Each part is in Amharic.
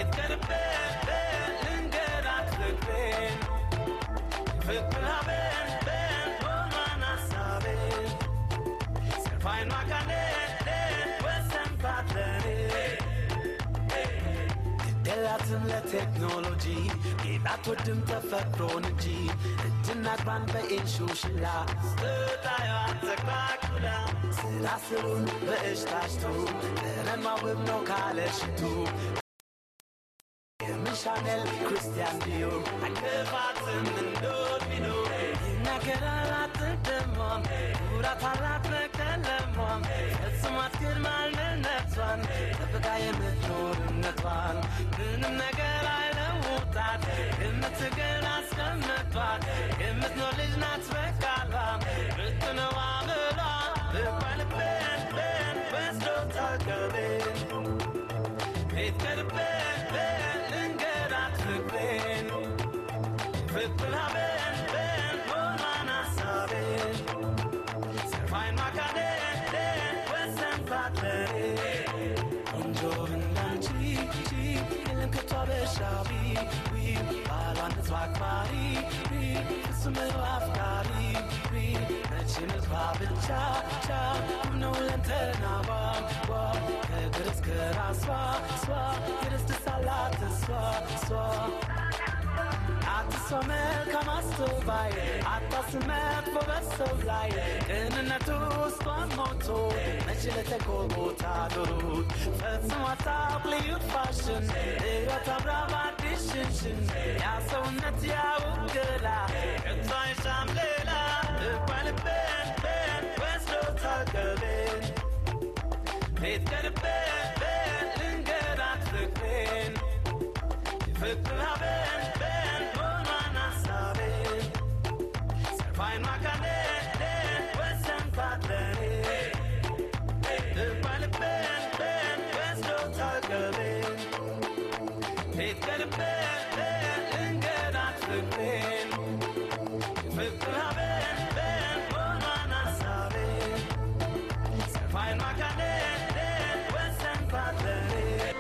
ቤት ቀርበን ልንገራት ፍቅሬን ፍቅር ሀበን በን ሆኗን ሀሳቤን ሰርፋይን ማካኔን ወሰንኳት ለኔ ግደላትም ለቴክኖሎጂ ጌጥ አትወድም ተፈጥሮን እንጂ እጅና እግሯን በኢንሹሽላ ስታየዋ ተቃቁላ ስራ ስሩን በእሽ ታሽቶ ጠረኗ ውብ ነው ካለ ሽቱ የምሻነል ክርስቲያን ዲዮ አይከፋትም እንዶድ ቢኖር ይናገራል አትደሟም ኩራት አላት በቀለሟም ፈጽሞ አትክድም ማንነቷን ጠብቃ የምትኖርነቷን ምንም ነገር አይለውጣት የምትገል አስቀምጧት የምትኖር ልጅ ናት በቃሏ ብትነዋ ምሏ ልባልበን በን ወስዶ ታቀቤን ቤት ቀርበን በን ልንገራት ፍቅሬን ፍቅር ሀበን በን ሆኗን ሀሳቤን ሰርፋይን ማካደን ወሰንኳት ለኔ ቆንጆ እንዳንቺ የለም ከቶ አበሻዊ ባሏን ህዝብ አክባሪ ፍጹም አፍቃሪ መቼም ህዝባ ብቻ ቻ ውብ ነው ለንተናዋ ዋ ከእግር እስከ ራሷ ሷ የደስደስ አላት እሷ እሷ አትሷ መልካም አስተዋይ አታስመት በበሰው ላይ ቅንነቱ ውስጧን ሞቶ መች ለተጎቦታ ዶሩት ፈጽሞ አታውቅ ልዩ ፋሽን ሕይወት አብራ በአዲስ ሽንሽን ያ ሰውነት ያውብ ገላ ከቶ አይሻም ሌላ ልባልበን በን ወስዶ ታቀቤን ቤት ቀርበን በን ልንገራት ፍቅሬን ፍቅር ሀበን በን ሆኗን ሀሳቤን ሰርፋይን ማካደን ወሰንኳት ለኔ ልባልበን በን ወስዶ ታቀቤን ቤት ቀርበን በን ልንገራት ፍቅሬን ፍቅር ሀበን በን ሆኗን ሀሳቤን ሰርፋይን ማካደን ወሰንኳት ለኔ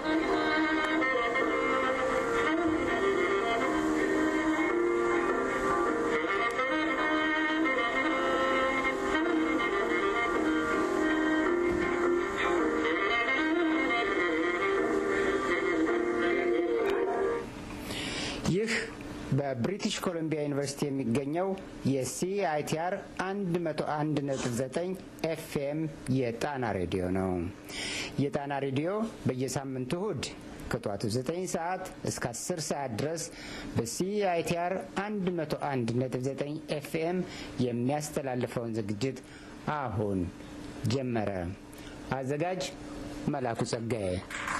ይህ በብሪቲሽ ኮሎምቢያ ዩኒቨርሲቲ የሚገኘው የሲአይቲአር 101.9 ኤፍኤም የጣና ሬዲዮ ነው። የጣና ሬዲዮ በየሳምንቱ እሁድ ከጠዋቱ 9 ሰዓት እስከ 10 ሰዓት ድረስ በሲአይቲአር 101.9 ኤፍኤም የሚያስተላልፈውን ዝግጅት አሁን ጀመረ። አዘጋጅ መላኩ ጸጋዬ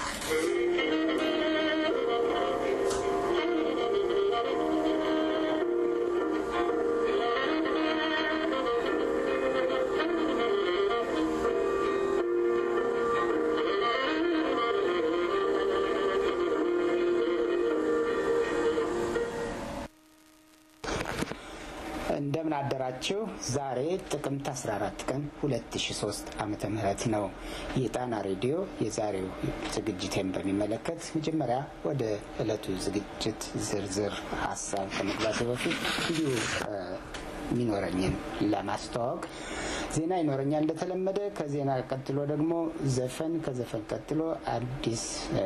እንደምን አደራችሁ። ዛሬ ጥቅምት 14 ቀን 2003 ዓመተ ምህረት ነው። የጣና ሬዲዮ የዛሬው ዝግጅቴን በሚመለከት መጀመሪያ ወደ ዕለቱ ዝግጅት ዝርዝር ሀሳብ ከመግባቱ በፊት እንዲሁ የሚኖረኝን ለማስተዋወቅ ዜና ይኖረኛል እንደተለመደ። ከዜና ቀጥሎ ደግሞ ዘፈን፣ ከዘፈን ቀጥሎ አዲስ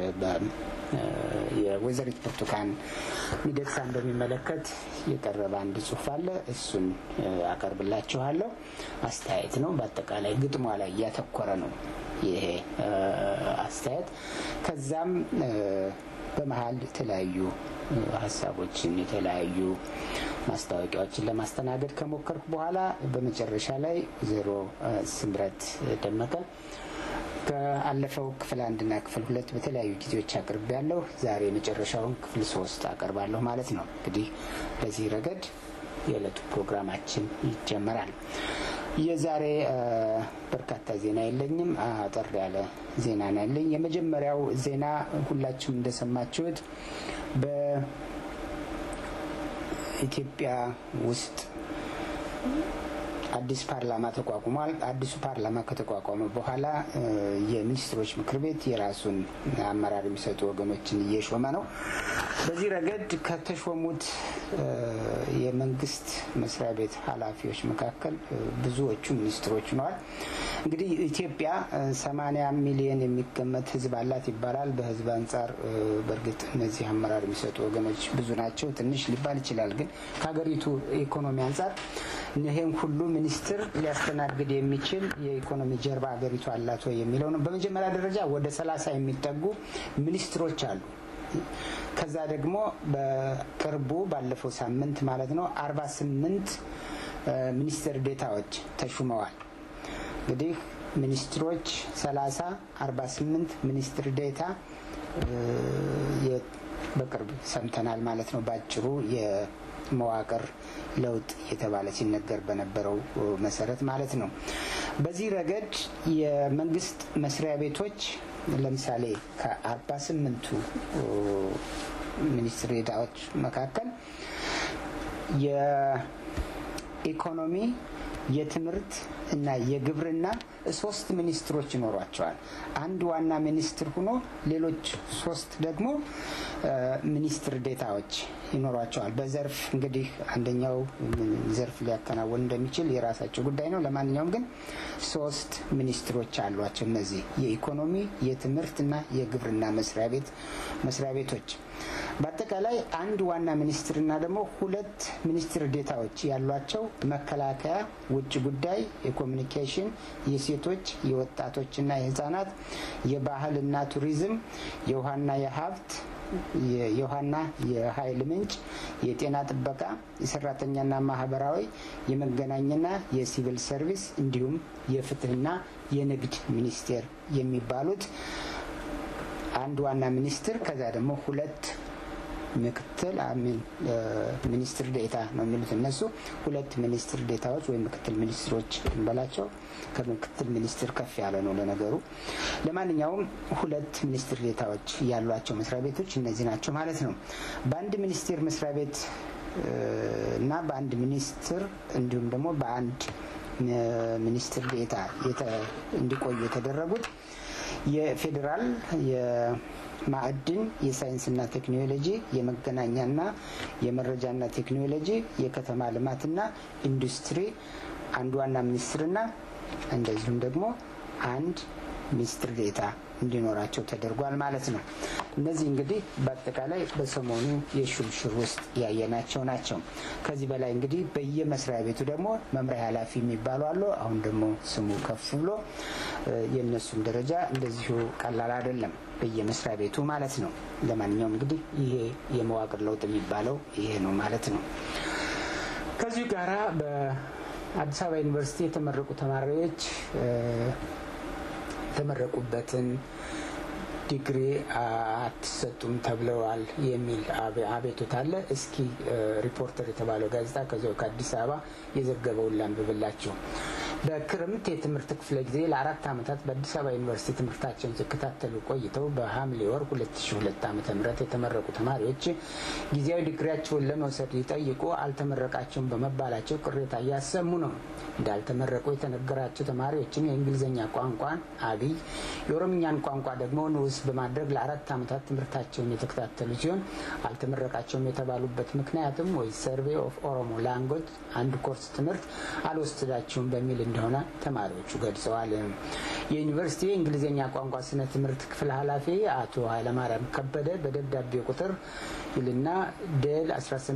የወይዘሪት ብርቱካን ሚደቅሳን በሚመለከት የቀረበ አንድ ጽሁፍ አለ። እሱን አቀርብላችኋለሁ። አስተያየት ነው። በአጠቃላይ ግጥሟ ላይ እያተኮረ ነው ይሄ አስተያየት። ከዛም በመሀል የተለያዩ ሀሳቦችን የተለያዩ ማስታወቂያዎችን ለማስተናገድ ከሞከርኩ በኋላ በመጨረሻ ላይ ዜሮ ስምረት ደመቀ ከአለፈው ክፍል አንድና ክፍል ሁለት በተለያዩ ጊዜዎች አቅርብ ያለሁ ዛሬ የመጨረሻውን ክፍል ሶስት አቀርባለሁ ማለት ነው። እንግዲህ በዚህ ረገድ የዕለቱ ፕሮግራማችን ይጀመራል። የዛሬ በርካታ ዜና የለኝም። አጠር ያለ ዜና ነው ያለኝ። የመጀመሪያው ዜና ሁላችሁም እንደሰማችሁት በኢትዮጵያ ውስጥ አዲስ ፓርላማ ተቋቁሟል። አዲሱ ፓርላማ ከተቋቋመ በኋላ የሚኒስትሮች ምክር ቤት የራሱን አመራር የሚሰጡ ወገኖችን እየሾመ ነው። በዚህ ረገድ ከተሾሙት የመንግስት መስሪያ ቤት ኃላፊዎች መካከል ብዙዎቹ ሚኒስትሮች ሆነዋል። እንግዲህ ኢትዮጵያ ሰማንያ ሚሊዮን የሚገመት ሕዝብ አላት ይባላል። በሕዝብ አንጻር በእርግጥ እነዚህ አመራር የሚሰጡ ወገኖች ብዙ ናቸው። ትንሽ ሊባል ይችላል። ግን ከሀገሪቱ ኢኮኖሚ አንጻር ይህም ሁሉ ሚኒስትር ሊያስተናግድ የሚችል የኢኮኖሚ ጀርባ ሀገሪቱ አላት ወይ የሚለው ነው። በመጀመሪያ ደረጃ ወደ ሰላሳ የሚጠጉ ሚኒስትሮች አሉ። ከዛ ደግሞ በቅርቡ ባለፈው ሳምንት ማለት ነው አርባ ስምንት ሚኒስትር ዴታዎች ተሹመዋል። እንግዲህ ሚኒስትሮች ሰላሳ አርባ ስምንት ሚኒስትር ዴታ በቅርብ ሰምተናል ማለት ነው። በአጭሩ የመዋቅር ለውጥ እየተባለ ሲነገር በነበረው መሰረት ማለት ነው። በዚህ ረገድ የመንግስት መስሪያ ቤቶች ለምሳሌ ከአርባ ስምንቱ ሚኒስትር ዴታዎች መካከል የኢኮኖሚ የትምህርት እና የግብርና ሶስት ሚኒስትሮች ይኖሯቸዋል። አንድ ዋና ሚኒስትር ሆኖ ሌሎች ሶስት ደግሞ ሚኒስትር ዴታዎች ይኖሯቸዋል። በዘርፍ እንግዲህ አንደኛው ዘርፍ ሊያከናውን እንደሚችል የራሳቸው ጉዳይ ነው። ለማንኛውም ግን ሶስት ሚኒስትሮች አሏቸው። እነዚህ የኢኮኖሚ የትምህርት እና የግብርና መስሪያ ቤት መስሪያ ቤቶች በአጠቃላይ አንድ ዋና ሚኒስትርና ደግሞ ሁለት ሚኒስትር ዴታዎች ያሏቸው መከላከያ፣ ውጭ ጉዳይ፣ የኮሚኒኬሽን፣ የሴቶች የወጣቶችና የህጻናት፣ የባህልና ቱሪዝም፣ የውሃና የሀብት የውሃና የኃይል ምንጭ፣ የጤና ጥበቃ፣ የሰራተኛና ማህበራዊ፣ የመገናኛና የሲቪል ሰርቪስ እንዲሁም የፍትህና የንግድ ሚኒስቴር የሚባሉት አንድ ዋና ሚኒስትር ከዛ ደግሞ ሁለት ምክትል አሚን ሚኒስትር ዴታ ነው የሚሉት እነሱ ሁለት ሚኒስትር ዴታዎች ወይም ምክትል ሚኒስትሮች እንበላቸው። ከምክትል ሚኒስትር ከፍ ያለ ነው ለነገሩ። ለማንኛውም ሁለት ሚኒስትር ዴታዎች ያሏቸው መስሪያ ቤቶች እነዚህ ናቸው ማለት ነው። በአንድ ሚኒስቴር መስሪያ ቤት እና በአንድ ሚኒስትር እንዲሁም ደግሞ በአንድ ሚኒስትር ዴታ እንዲቆዩ የተደረጉት የፌዴራል የማዕድን የሳይንስና ቴክኖሎጂ የመገናኛና የመረጃና ቴክኖሎጂ የከተማ ልማትና ኢንዱስትሪ አንድ ዋና ሚኒስትርና እንደዚሁም ደግሞ አንድ ሚኒስትር ዴታ እንዲኖራቸው ተደርጓል ማለት ነው። እነዚህ እንግዲህ በአጠቃላይ በሰሞኑ የሹምሽር ውስጥ ያየናቸው ናቸው። ከዚህ በላይ እንግዲህ በየመስሪያ ቤቱ ደግሞ መምሪያ ኃላፊ የሚባሉ አሉ። አሁን ደግሞ ስሙ ከፍ ብሎ የእነሱም ደረጃ እንደዚሁ ቀላል አይደለም፣ በየመስሪያ ቤቱ ማለት ነው። ለማንኛውም እንግዲህ ይሄ የመዋቅር ለውጥ የሚባለው ይሄ ነው ማለት ነው። ከዚሁ ጋራ በአዲስ አበባ ዩኒቨርሲቲ የተመረቁ ተማሪዎች የተመረቁበትን ዲግሪ አትሰጡም ተብለዋል የሚል አቤቱታ አለ። እስኪ ሪፖርተር የተባለው ጋዜጣ ከዚያው ከአዲስ አበባ የዘገበውን ላንብብላችሁ። በክረምት የትምህርት ክፍለ ጊዜ ለአራት ዓመታት በአዲስ አበባ ዩኒቨርሲቲ ትምህርታቸውን ሲከታተሉ ቆይተው በሐምሌ ወር 2002 ዓ ም የተመረቁ ተማሪዎች ጊዜያዊ ዲግሪያቸውን ለመውሰድ ሊጠይቁ አልተመረቃቸውም በመባላቸው ቅሬታ እያሰሙ ነው። እንዳልተመረቁ የተነገራቸው ተማሪዎችም የእንግሊዝኛ ቋንቋን አብይ፣ የኦሮምኛን ቋንቋ ደግሞ ንዑስ በማድረግ ለአራት ዓመታት ትምህርታቸውን የተከታተሉ ሲሆን አልተመረቃቸውም የተባሉበት ምክንያትም ወይ ሰርቬ ኦፍ ኦሮሞ ላንጉጅ አንድ ኮርስ ትምህርት አልወሰዳችሁም በሚል እንደሆነ ተማሪዎቹ ገልጸዋል። የዩኒቨርሲቲ የእንግሊዝኛ ቋንቋ ስነ ትምህርት ክፍል ኃላፊ አቶ ኃይለማርያም ከበደ በደብዳቤ ቁጥር ይልና ደል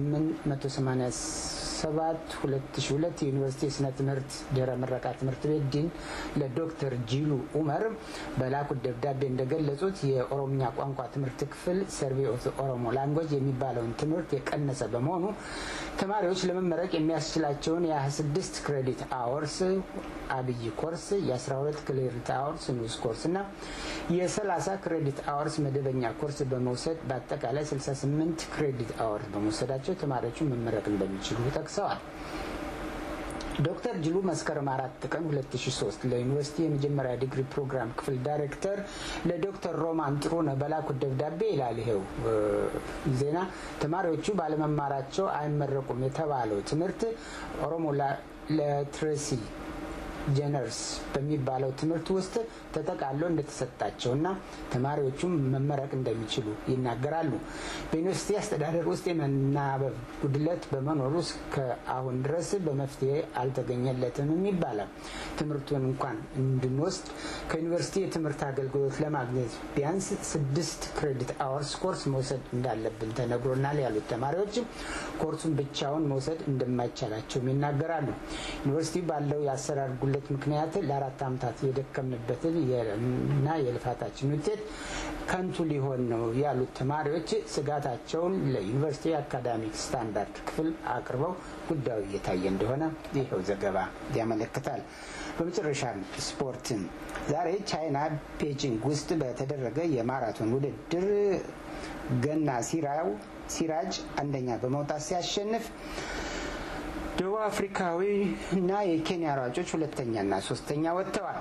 1887 2002 የዩኒቨርሲቲ የስነ ትምህርት ድህረ ምረቃ ትምህርት ቤት ዲን ለዶክተር ጂሉ ኡመር በላኩት ደብዳቤ እንደገለጹት የኦሮምኛ ቋንቋ ትምህርት ክፍል ሰርቬ ኦፍ ኦሮሞ ላንጉጅ የሚባለውን ትምህርት የቀነሰ በመሆኑ ተማሪዎች ለመመረቅ የሚያስችላቸውን የ26 ክሬዲት አወርስ አብይ ኮርስ የ12 ክሬዲት አወርስ ንዑስ ኮርስ እና የ30 ክሬዲት አወርስ መደበኛ ኮርስ በመውሰድ በአጠቃላይ 68 ክሬዲት አወርስ በመውሰዳቸው ተማሪዎቹ መመረቅ እንደሚችሉ ጠቅሰዋል። ዶክተር ጅሉ መስከረም አራት ቀን 2003 ለዩኒቨርሲቲ የመጀመሪያ ዲግሪ ፕሮግራም ክፍል ዳይሬክተር ለዶክተር ሮማን ጥሩነህ በላኩት ደብዳቤ ይላል ይሄው ዜና ተማሪዎቹ ባለመማራቸው አይመረቁም የተባለው ትምህርት ኦሮሞ ለትሬሲ ጀነርስ በሚባለው ትምህርት ውስጥ ተጠቃሎ እንደተሰጣቸውና ተማሪዎቹም መመረቅ እንደሚችሉ ይናገራሉ። በዩኒቨርሲቲ አስተዳደር ውስጥ የመናበብ ጉድለት በመኖሩ እስከአሁን ድረስ በመፍትሄ አልተገኘለትም ይባላል። ትምህርቱን እንኳን እንድንወስድ ከዩኒቨርሲቲ የትምህርት አገልግሎት ለማግኘት ቢያንስ ስድስት ክሬዲት አወርስ ኮርስ መውሰድ እንዳለብን ተነግሮናል ያሉት ተማሪዎች ኮርሱን ብቻውን መውሰድ እንደማይቻላቸውም ይናገራሉ። ዩኒቨርሲቲ ባለው የአሰራር ጉለት ምክንያት ለአራት ዓመታት የደከምንበትን እና የልፋታችን ውጤት ከንቱ ሊሆን ነው ያሉት ተማሪዎች ስጋታቸውን ለዩኒቨርሲቲ አካዳሚክ ስታንዳርድ ክፍል አቅርበው ጉዳዩ እየታየ እንደሆነ ይኸው ዘገባ ያመለክታል። በመጨረሻም ስፖርትን ዛሬ ቻይና ቤጂንግ ውስጥ በተደረገ የማራቶን ውድድር ገና ሲራው ሲራጅ አንደኛ በመውጣት ሲያሸንፍ ደቡብ አፍሪካዊ እና የኬንያ ሯጮች ሁለተኛና ሶስተኛ ወጥተዋል።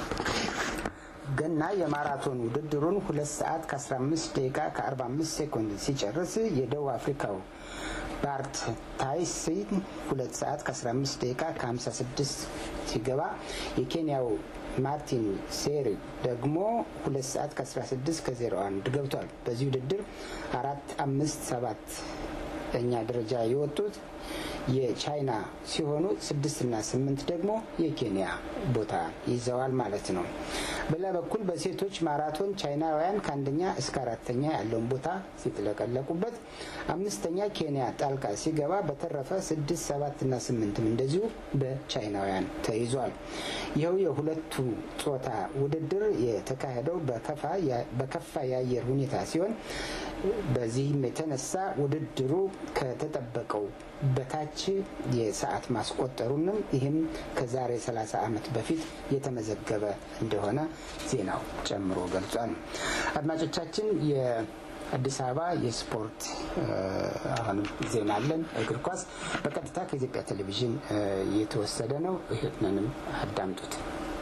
ገና የማራቶን ውድድሩን ሁለት ሰዓት ከ15 ደቂቃ ከ45 ሴኮንድ ሲጨርስ የደቡብ አፍሪካው ባርት ታይሲን ሁለት ሰዓት ከ15 ደቂቃ ከ56 ሲገባ የኬንያው ማርቲን ሴሪ ደግሞ ሁለት ሰዓት ከ16 ከ01 ገብቷል። በዚህ ውድድር አራት አምስት ሰባት ኛ ደረጃ የወጡት የቻይና ሲሆኑ ስድስትና ስምንት ደግሞ የኬንያ ቦታ ይዘዋል ማለት ነው። በሌላ በኩል በሴቶች ማራቶን ቻይናውያን ከአንደኛ እስከ አራተኛ ያለውን ቦታ ሲጥለቀለቁበት፣ አምስተኛ ኬንያ ጣልቃ ሲገባ፣ በተረፈ ስድስት ሰባትና ስምንትም እንደዚሁ በቻይናውያን ተይዟል። ይኸው የሁለቱ ጾታ ውድድር የተካሄደው በከፋ የአየር ሁኔታ ሲሆን በዚህም የተነሳ ውድድሩ ከተጠበቀው በታች የሰዓት ማስቆጠሩንም ይህም ከዛሬ 30 ዓመት በፊት የተመዘገበ እንደሆነ ዜናው ጨምሮ ገልጿል። አድማጮቻችን የአዲስ አበባ የስፖርት አሁንም ዜና አለን። እግር ኳስ በቀጥታ ከኢትዮጵያ ቴሌቪዥን የተወሰደ ነው። ይህንንም አዳምጡት።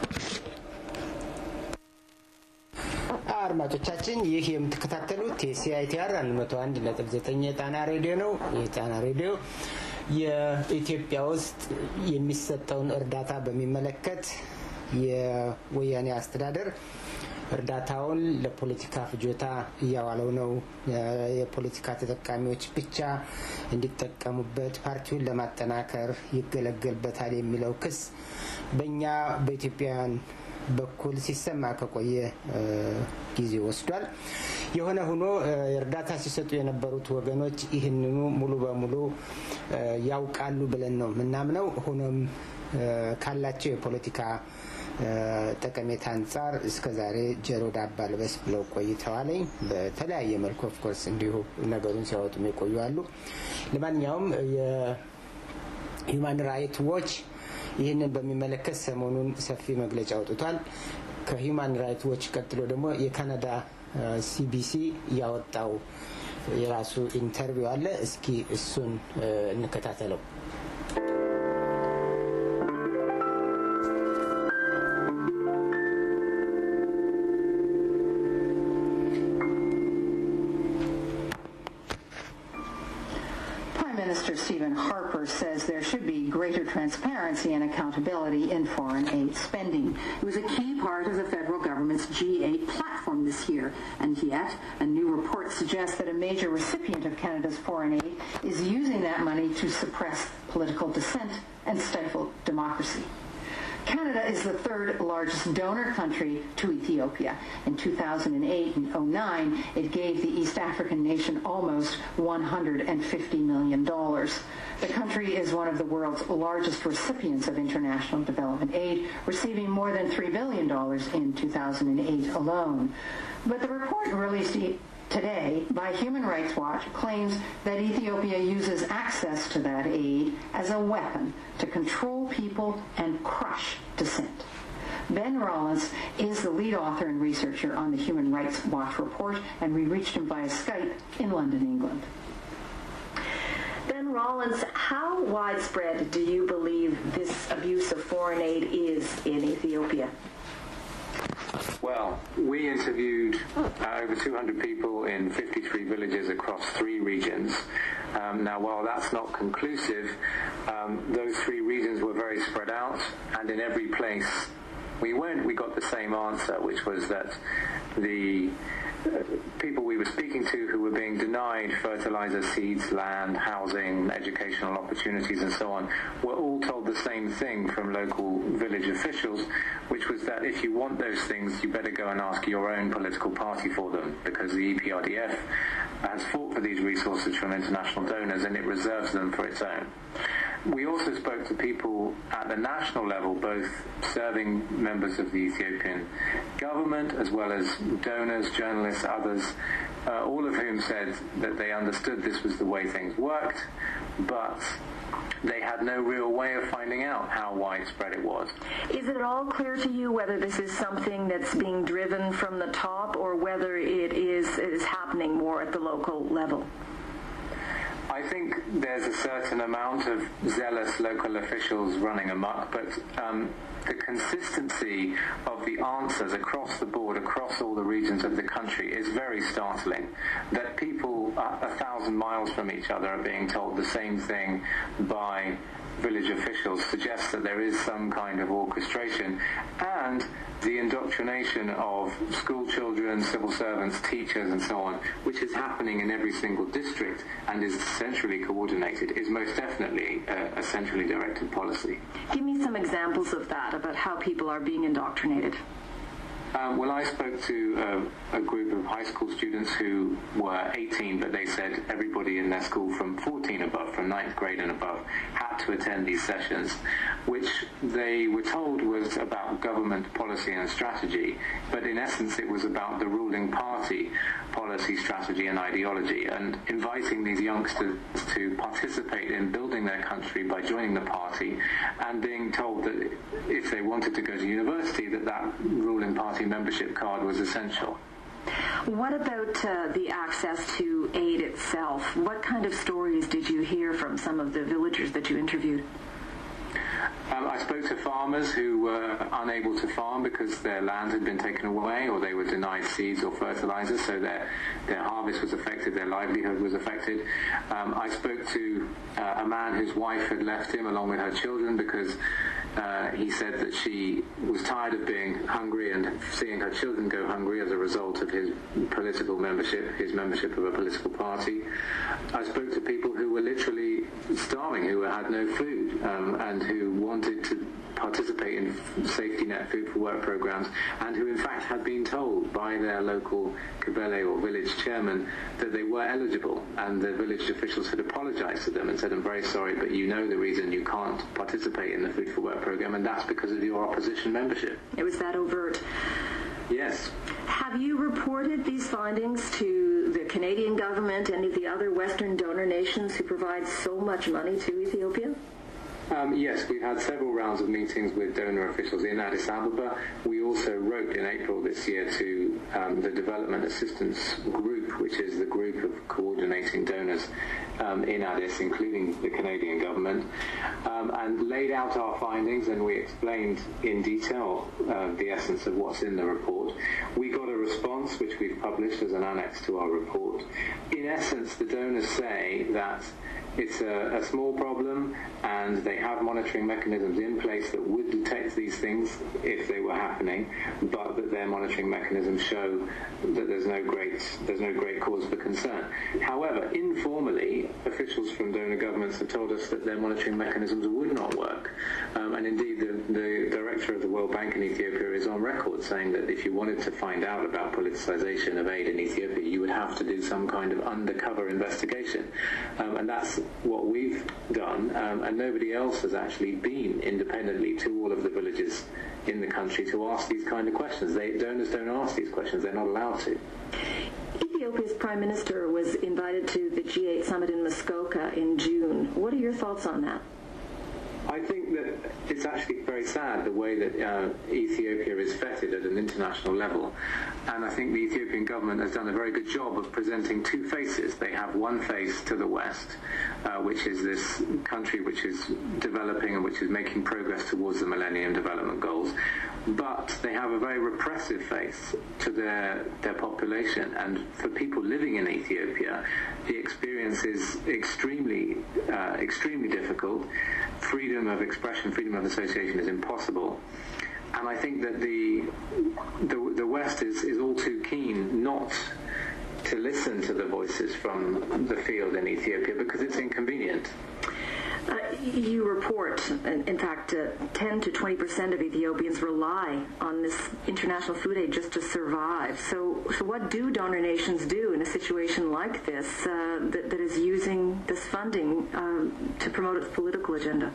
አድማጮቻችን ይህ የምትከታተሉት የሲአይቲአር 101.9 የጣና ሬዲዮ ነው። የጣና ሬዲዮ የኢትዮጵያ ውስጥ የሚሰጠውን እርዳታ በሚመለከት የወያኔ አስተዳደር እርዳታውን ለፖለቲካ ፍጆታ እያዋለው ነው፣ የፖለቲካ ተጠቃሚዎች ብቻ እንዲጠቀሙበት ፓርቲውን ለማጠናከር ይገለገልበታል የሚለው ክስ በእኛ በኢትዮጵያውያን በኩል ሲሰማ ከቆየ ጊዜ ወስዷል። የሆነ ሆኖ እርዳታ ሲሰጡ የነበሩት ወገኖች ይህንኑ ሙሉ በሙሉ ያውቃሉ ብለን ነው የምናምነው። ሆኖም ካላቸው የፖለቲካ ጠቀሜታ አንጻር እስከ ዛሬ ጆሮ ዳባ ልበስ ብለው ቆይተዋል። በተለያየ መልኩ ኦፍኮርስ እንዲሁ ነገሩን ሲያወጡም የቆዩ አሉ። ለማንኛውም የሂውማን ራይት ዎች ይህንን በሚመለከት ሰሞኑን ሰፊ መግለጫ አውጥቷል። ከሂውማን ራይት ዎች ቀጥሎ ደግሞ የካናዳ ሲቢሲ ያወጣው የራሱ ኢንተርቪው አለ። እስኪ እሱን እንከታተለው። Minister Stephen Harper says there should be greater transparency and accountability in foreign aid spending. It was a key part of the federal government's G8 platform this year, and yet a new report suggests that a major recipient of Canada's foreign aid is using that money to suppress political dissent and stifle democracy. Canada is the third largest donor country to Ethiopia. In 2008 and 09, it gave the East African nation almost $150 million. The country is one of the world's largest recipients of international development aid, receiving more than $3 billion in 2008 alone. But the report released today by Human Rights Watch claims that Ethiopia uses access to that aid as a weapon to control people and crush dissent. Ben Rollins is the lead author and researcher on the Human Rights Watch report, and we reached him via Skype in London, England. Ben Rollins, how widespread do you believe this foreign aid is in Ethiopia? Well, we interviewed uh, over 200 people in 53 villages across three regions. Um, now, while that's not conclusive, um, those three regions were very spread out, and in every place we went, we got the same answer, which was that the people we were speaking to who were being denied fertilizer, seeds, land, housing, educational opportunities and so on were all told the same thing from local village officials, which was that if you want those things, you better go and ask your own political party for them because the EPRDF has fought for these resources from international donors and it reserves them for its own. We also spoke to people at the national level, both serving members of the Ethiopian government as well as donors, journalists, others, uh, all of whom said that they understood this was the way things worked, but they had no real way of finding out how widespread it was. Is it at all clear to you whether this is something that's being driven from the top or whether it is, it is happening more at the local level? I think there's a certain amount of zealous local officials running amok, but um, the consistency of the answers across the board, across all the regions of the country, is very startling. That people a thousand miles from each other are being told the same thing by village officials suggests that there is some kind of orchestration and the indoctrination of school children, civil servants, teachers and so on, which is happening in every single district and is centrally coordinated, is most definitely a, a centrally directed policy. Give me some examples of that, about how people are being indoctrinated. Um, well, I spoke to uh, a group of high school students who were 18, but they said everybody in their school from 14 above, from ninth grade and above, had to attend these sessions, which they were told was about government policy and strategy, but in essence it was about the ruling party policy, strategy and ideology, and inviting these youngsters to participate in building their country by joining the party, and being told that if they wanted to go to university, that that ruling party party membership card was essential. What about uh, the access to aid itself? What kind of stories did you hear from some of the villagers that you interviewed? Um, I spoke to farmers who were unable to farm because their land had been taken away or they were denied seeds or fertilizer, so their, their harvest was affected, their livelihood was affected. Um, I spoke to uh, a man whose wife had left him along with her children because uh, he said that she was tired of being hungry and seeing her children go hungry as a result of his political membership, his membership of a political party. I spoke to people who were literally starving, who had no food, um, and who wanted to participate in safety net food for work programs and who in fact had been told by their local Kabele or village chairman that they were eligible and the village officials had apologized to them and said I'm very sorry but you know the reason you can't participate in the food for work program and that's because of your opposition membership. It was that overt. Yes. Have you reported these findings to the Canadian government, any of the other Western donor nations who provide so much money to Ethiopia? Um, yes, we've had several rounds of meetings with donor officials in Addis Ababa. We also wrote in April this year to um, the Development Assistance Group, which is the group of coordinating donors um, in Addis, including the Canadian government, um, and laid out our findings and we explained in detail uh, the essence of what's in the report. We got a response, which we've published as an annex to our report. In essence, the donors say that it's a, a, small problem and they have monitoring mechanisms in place that would detect these things if they were happening, but that their monitoring mechanisms show that there's no great there's no great cause for concern. However, informally, officials from donor governments have told us that their monitoring mechanisms would not work, um, and indeed the, the director of the World Bank in Ethiopia is on record saying that if you wanted to find out about politicization of aid in Ethiopia, you would have to do some kind of undercover investigation, um, and that's what we've done, um, and nobody else has actually been independently to all of the villages in the country to ask these kind of questions. They, donors don't ask these questions; they're not allowed to. Ethiopia's prime minister was invited to the G8 summit in Muskoka in June. What are your thoughts on that? I think that it's actually very sad the way that uh, Ethiopia is feted at an international level. And I think the Ethiopian government has done a very good job of presenting two faces. They have one face to the west, uh, which is this country which is developing and which is making progress towards the Millennium Development Goals. But they have a very repressive face to their, their population. And for people living in Ethiopia, the experience is extremely, uh, extremely difficult. Freedom of expression, freedom of association is impossible. And I think that the, the, the West is, is all too keen not to listen to the voices from the field in Ethiopia because it's inconvenient. Uh, you report, in, in fact, uh, 10 to 20 percent of Ethiopians rely on this international food aid just to survive. So, so what do donor nations do in a situation like this uh, that, that is using this funding um, to promote its political agenda?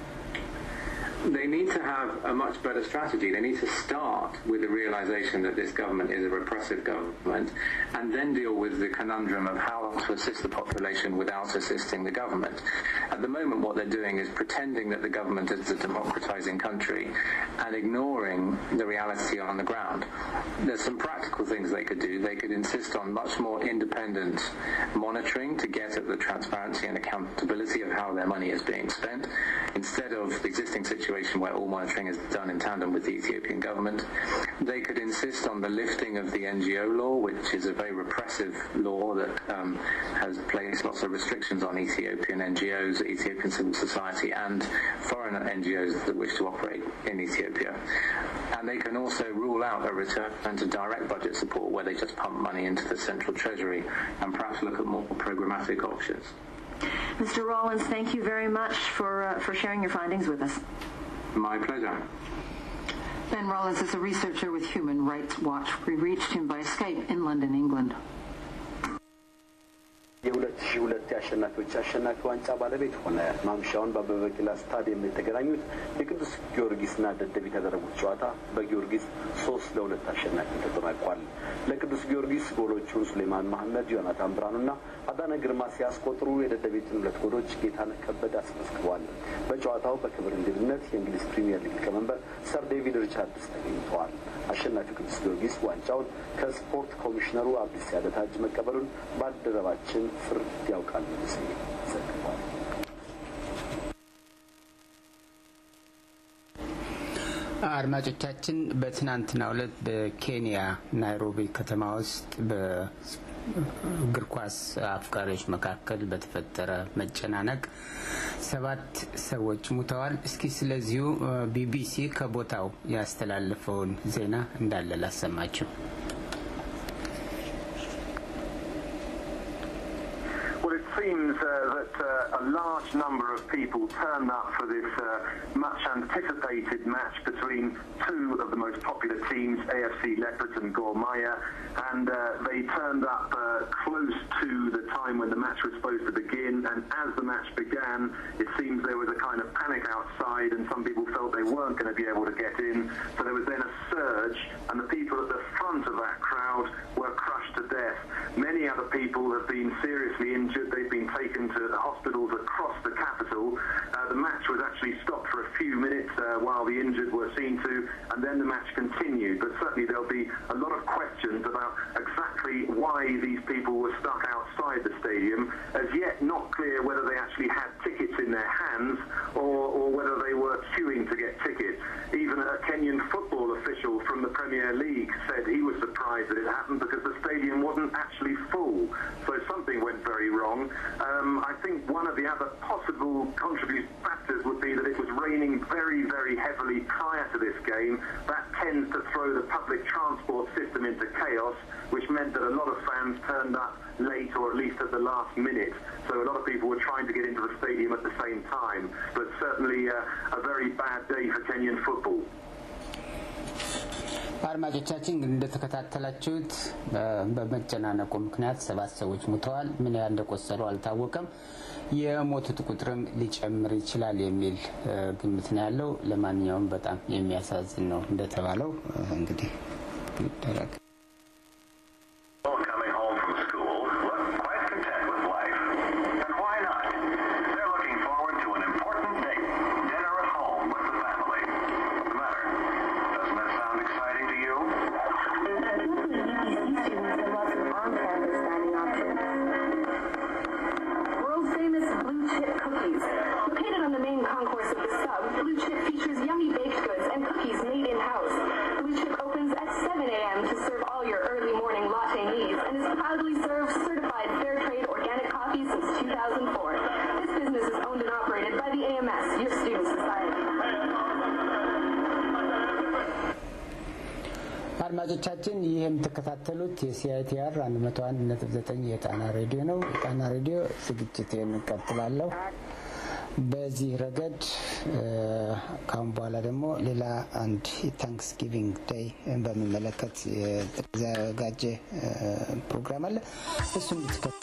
they need to have a much better strategy. They need to start with the realization that this government is a repressive government and then deal with the conundrum of how to assist the population without assisting the government. At the moment, what they're doing is pretending that the government is a democratizing country and ignoring the reality on the ground. There's some practical things they could do. They could insist on much more independent monitoring to get at the transparency and accountability of how their money is being spent instead of the existing situation where all monitoring is done in tandem with the Ethiopian government. They could insist on the lifting of the NGO law, which is a very repressive law that um, has placed lots of restrictions on Ethiopian NGOs, Ethiopian civil society, and foreign NGOs that wish to operate in Ethiopia. And they can also rule out a return to direct budget support where they just pump money into the central treasury and perhaps look at more programmatic options. Mr. Rollins, thank you very much for, uh, for sharing your findings with us. My pleasure. Ben Rollins is a researcher with Human Rights Watch. We reached him by Skype in London, England. የሁለት ሺህ ሁለት የአሸናፊዎች አሸናፊ ዋንጫ ባለቤት ሆነ። ማምሻውን በአበበ ቢቂላ ስታዲየም የተገናኙት የቅዱስ ጊዮርጊስና ደደቢት ያደረጉት ጨዋታ በጊዮርጊስ ሶስት ለሁለት አሸናፊ ተጠናቋል። ለቅዱስ ጊዮርጊስ ጎሎቹን ሱሌማን መሐመድ፣ ዮናታን ብርሃኑና አዳነ ግርማ ሲያስቆጥሩ የደደቢትን ሁለት ጎሎች ጌታነህ ከበደ አስመዝግበዋል። በጨዋታው በክብር እንግድነት የእንግሊዝ ፕሪምየር ሊግ ሊቀመንበር ሰር ዴቪድ ሪቻርድስ ተገኝተዋል። አሸናፊው ቅዱስ ጊዮርጊስ ዋንጫውን ከስፖርት ኮሚሽነሩ አብዲስ ያደታ እጅ መቀበሉን ባልደረባችን ፍርድ ያውቃል ንጉሴ ዘግቧል። አድማጮቻችን በትናንትናው ዕለት በኬንያ ናይሮቢ ከተማ ውስጥ በእግር ኳስ አፍቃሪዎች መካከል በተፈጠረ መጨናነቅ ሰባት ሰዎች ሙተዋል። እስኪ ስለዚሁ ቢቢሲ ከቦታው ያስተላለፈውን ዜና እንዳለ ላሰማችሁ። seems uh, that uh, a large number of people turned up for this uh, much anticipated match between two of the most popular teams, AFC Leopards and Gor Mahia, and they turned up close to the time when the match was supposed to begin. And as the match began, it seems there was a kind of panic outside, and some people felt they weren't going to be able to get in. So there was then a surge, and the people at the front of that crowd were crushed to death. Many other people have been seriously injured. They've been taken to the hospitals across the capital. Uh, the match was actually stopped for a few minutes uh, while the injured were seen to, and then the match continued. But certainly there'll be a lot of questions about exactly why these people were stuck outside the stadium. As yet, not clear whether they actually had tickets in their hands or, or whether they were queuing to get tickets. Even a Kenyan football official from the Premier League said he was surprised that it happened because the stadium wasn't actually full. So something went very wrong. Um, I think one of the other possible contributing factors would be that it was raining very, very heavily prior to this game. That tends to throw the public transport system into chaos, which meant that a lot of fans turned up late or at least at the last minute. So a lot of people were trying to get into the stadium at the same time. But certainly uh, a very bad day for Kenyan football. አድማጮቻችን እንደተከታተላችሁት በመጨናነቁ ምክንያት ሰባት ሰዎች ሙተዋል። ምን ያህል እንደቆሰሉ አልታወቀም። የሞቱት ቁጥርም ሊጨምር ይችላል የሚል ግምት ነው ያለው። ለማንኛውም በጣም የሚያሳዝን ነው እንደተባለው እንግዲህ ይደረግ። coming home from school look quite content with life. And why not? They're looking forward to an important date, dinner at home with the family. አድማጮቻችን ይህ የምትከታተሉት የሲአይቲአር 101.9 የጣና ሬዲዮ ነው። የጣና ሬዲዮ ዝግጅቴን እቀጥላለሁ። በዚህ ረገድ ካሁን በኋላ ደግሞ ሌላ አንድ ታንክስጊቪንግ ዴይ በሚመለከት የተዘጋጀ ፕሮግራም አለ። እሱ እንድትከ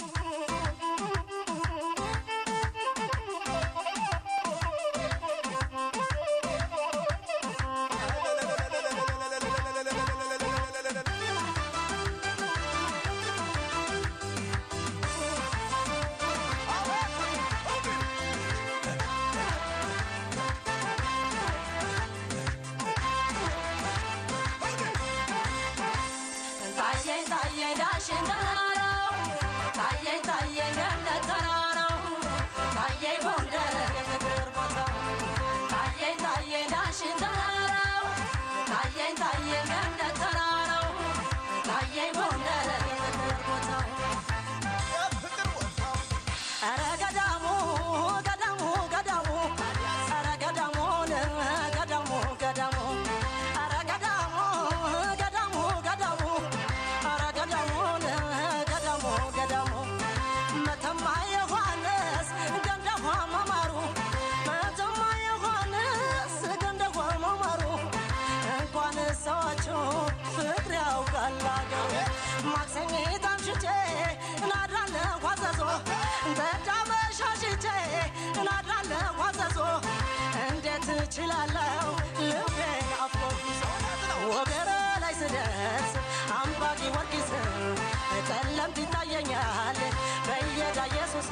እችላለሁ ልቤ አፎጊሶ ወገረ ላይ ስደርስ አምባጊ ወርቂስ ጨለምት ይታየኛል በየዳ ኢየሱስ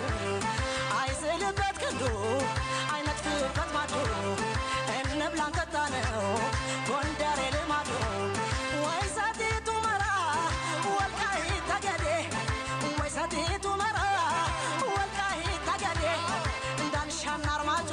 አይስልበት ክንዱ አይነጥፍበት ማዱ እንብላን ጠጣ ነው ጎንደሬ ልማዱ ወይ ሰቲቱ መራ ወልቃይት ጠገዴ ወይ ሰቲቱ መራ ወልቃይት ጠገዴ እንዳልሻና አርማጮ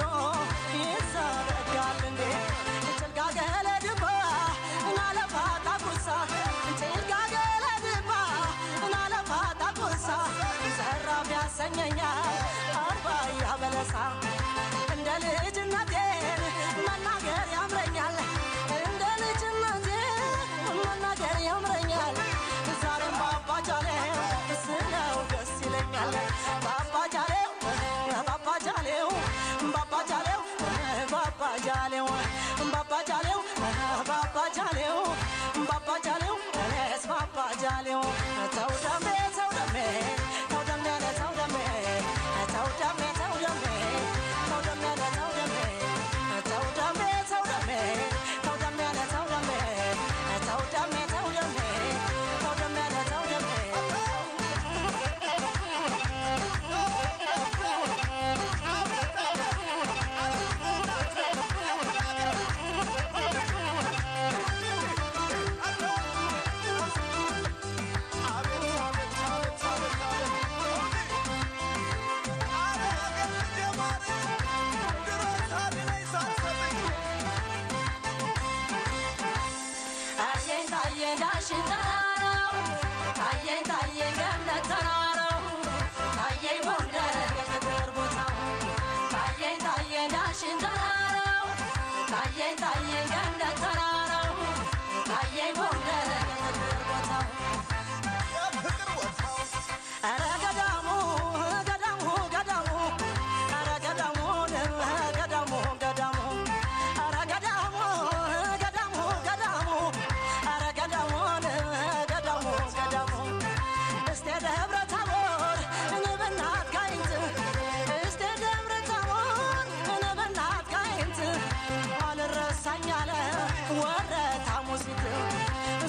ይዘረጋል እንዴ ጭልጋ ገለድባ እናለፋታ ቁሳ ጭልጋ ገለድባ እናለፋታ ቁሳ ዘራፍ ያሰኘኛል አርባያ በለሳ እንደ ልጅነቴን መናገር ያምረኛል እንደ ልጅነቴ መናገር ያምረኛል ዛሬም ባባጃሌው ስለው ደስ ይለኛል ባባጃሌው ባባጃሌው ባባጃሌው ባባጃሌው ባባጃሌው ባባጃሌው ባባጃሌው እኔስ ባባጃሌው ተው ደሜ ተው ደሜ ተው ደሜ ተው ደሜ ተው ደሜ ተው ደሜ ተው ደሜ ተው ደሜ ተው ደሜ ተው ደሜ ተው ደሜ ተው ደሜ ተው ደሜ ተው ደሜ ተው ደሜ ተው ደሜ ታየኝ ታየኝ ዳሽን ተራራው ታየኝ ታየኝ ገነት ተራራው ታየኝ ጎንደር የፍቅር ቦታው ታየኝ ታየኝ ዳሽን ተራራው ታየኝ ታየኝ ገነት ተራራው ታየኝ ጎንደር የፍቅር ቦታው ኧረ ገዳሙ ገዳሙ ገዳሙ ኧረ ገዳሙ ገዳሙ ገዳሙ ኧረ ገዳሙ ገዳሙ ገዳሙ ኧረ ገዳሙ ገዳሙ ገዳሙ እስቴ ደብረ ታቦር እንብናት ጋይንት እስቴ ደብረ ታቦር እንብናት ጋይንት አልረሳኝ አለ ወረታ ሙሲት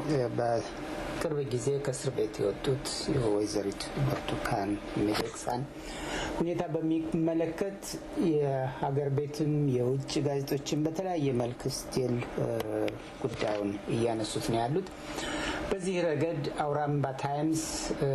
በቅርብ ጊዜ ከእስር ቤት የወጡት የወይዘሪት ብርቱካን ሚደቅሳን ሁኔታ በሚመለከት የሀገር ቤትም የውጭ ጋዜጦችን በተለያየ መልክ ስቲል ጉዳዩን እያነሱት ነው ያሉት። በዚህ ረገድ አውራምባ ታይምስ